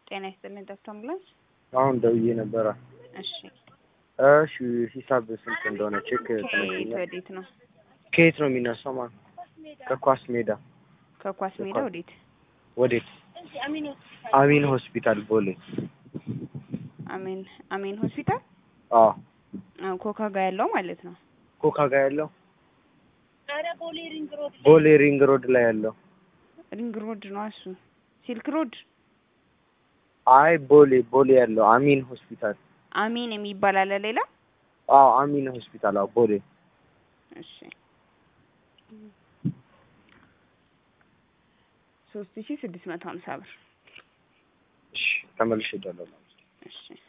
ጤና ይስጥልኝ ዶክተር አምቡላንስ። አሁን ደውዬ ነበረ። እሺ እሺ ሂሳብ ስንት እንደሆነ ቼክ ከየት ትነግሪኛለሽ? ወዴት ነው? ከየት ነው የሚነሳው? ማለት ከኳስ ሜዳ ከኳስ ሜዳ ከኳስ- ወዴት? ወዴት? አሚን ሆስፒታል ቦሌ። አሜን አሜን ሆስፒታል አዎ አዎ፣ ኮካ ጋር ያለው ማለት ነው። ኮካ ጋር ያለው ቦሌ ሪንግ ሮድ ላይ ያለው ሪንግ ሮድ ነው እሱ። ሲልክ ሮድ አይ ቦሌ ቦሌ ያለው አሚን ሆስፒታል። አሚን የሚባል አለ ሌላ? አዎ አሚን ሆስፒታል። አዎ ቦሌ እሺ ሶስት ሺ ስድስት መቶ ሀምሳ ብር እሺ ተመልሼ እደውላለሁ። እሺ